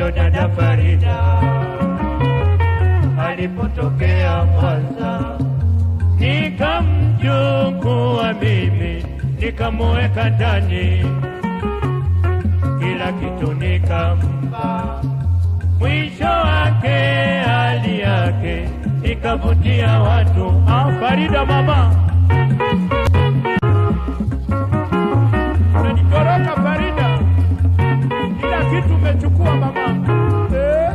huyo dada Farida alipotokea Mwanza, nikamchukua mimi nikamuweka ndani, kila kitu nikampa. Mwisho wake hali yake ikavutia watu. Ah, Farida mama, umenitoroka Farida, kila kitu umechukua mama eh.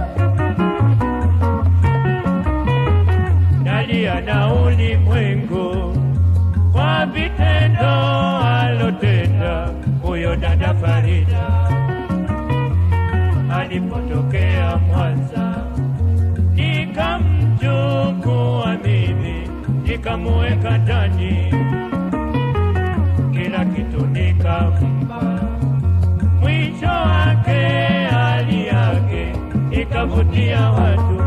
Nalia na ulimwengu kwa vitendo alotenda huyo dada Farida alipotokea Mwanza, nikamchukua mimi nikamuweka ndani, kila kitu nikampa. Mwisho wake hali yake ikavutia watu.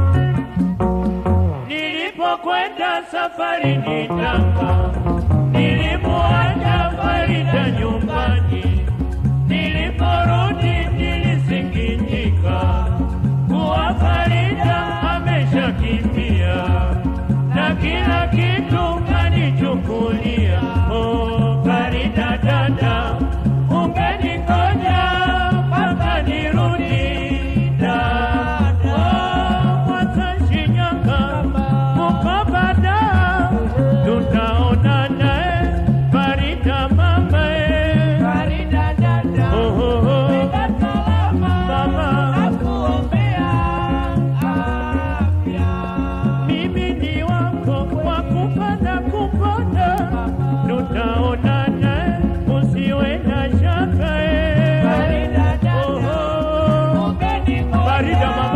Nilipokwenda safarini Tanga, nilimuacha Farida nyumbani. Niliporudi nilisikitika kuwa Farida ameshakimbia na kila kitu kanichukulia. Oh, Farida dada, ungenikoja mpaka nirudi dada. Oh, Mwanza, Shinyanga, Mukobada, tutaonana eh, Farida mama eh. Farida dada, Oh, oh, oh. fika salama, Mama. nakuombea afya. Mimi ni wako wa kupanda kupanda, tutaonana, usiwe na shaka eh. Farida dada, Oh, oh. ungenikoja Farida mama.